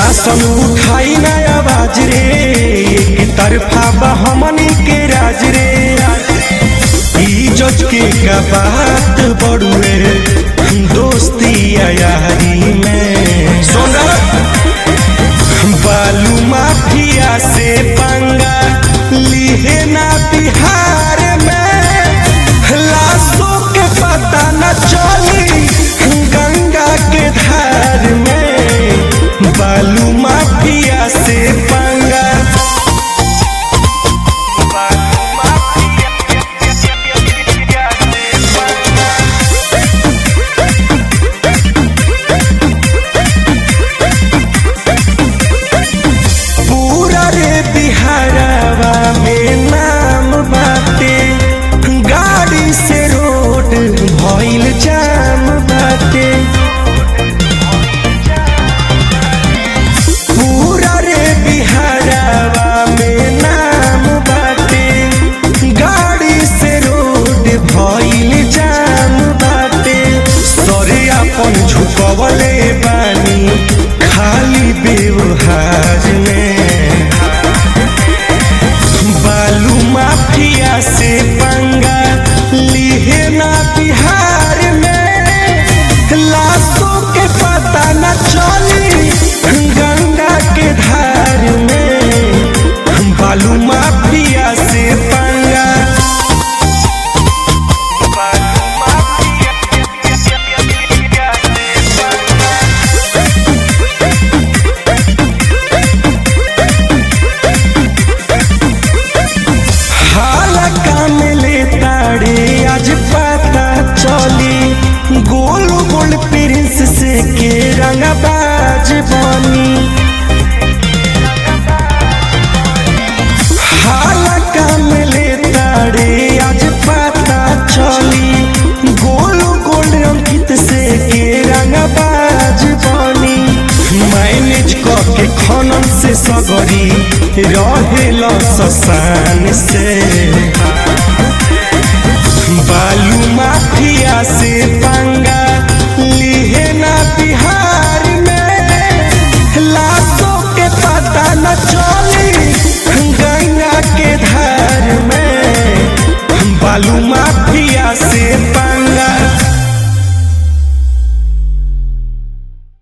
शासन उठाई ना आवाज रे एक तरफा बा हमनी के राज रे इज्जत के का बात बड़ुए दोस्ती या यारी में सोना बालू माफिया से पंगा लिहे ना बिहार में लाशों के पता न चली गंगा के धार में बालू माफिया से पंगा पूरा रे बिहारवा में नाम बाटे गाड़ी से रोड भइल जाम बाटे पूरा रे बिहारवा में नाम बाटे गाड़ी से रोड भइल जाम बाटे सरे अपन झुकवले बानी खाली व्यवहार में बालू माफिया से पंगा लिहे ना बिहार में लाशों के पता न चली गंगा के धार में बालू माफिया से पंगा हाला काम ले ताड़े आज पता चली गोल गोल प्रिंस से के रंगबाज बनी हाला काम ले ताड़े आज पता चली गोल गोल अंकित से के रंगबाज बनी मैनेज करके खनन से सगरी रहेला ससान से बालू माफिया से पंगा लिहे ना बिहार में लाशों के पता न चल